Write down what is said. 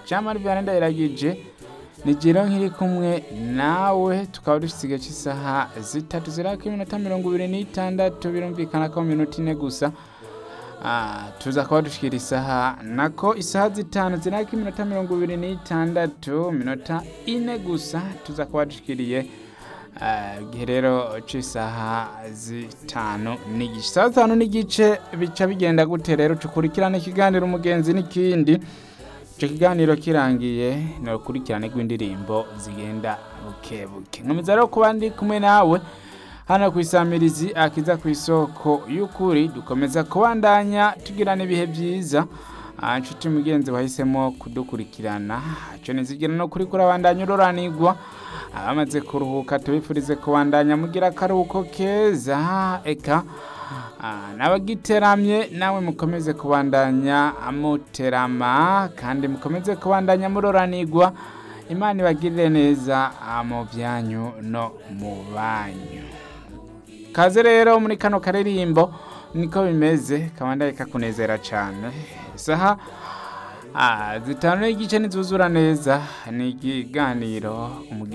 jamari vyane ndayiragije ni jiro nkiri kumwe nawe tukaba dusigaye cy'isaha zitatu zirako iminota mirongo ibiri n'itandatu birumvikana ko mu minota ine gusa Ah, tuza kuba dushikira isaha nako isaha zitanu zirako iminota mirongo ibiri n'itandatu minota ine gusa tuza kuba dushikiriye ah, igihe rero c'isaha zitanu n'igice isaha zitanu n'igice bica bigenda gute rero tukurikirana ikiganiro umugenzi n'ikindi ico kiganiro kirangiye ni urukurikirane rw'indirimbo zigenda buke buke nkomeza rero kuba ndi kumwe nawe hano ku isamirizi akiza ku isoko y'ukuri dukomeza kubandanya tugirana ibihe byiza Ah, nshuti mugenzi wahisemo kudukurikirana ico nizigira no kuri kurabandanya uroranirwa abamaze kuruhuka tubifurize kubandanya mugira akaruhuko keza eka Ah, n'abagiteramye nawe mukomeze kubandanya muterama kandi mukomeze kubandanya muroranirwa imana ibagirire neza ah, mu byanyu no mu banyu kaze rero muri kano karirimbo niko bimeze kabandaye kakunezera cyane isaha ah, zitanu n'igice nizuzura neza ni ikiganiro umugenzi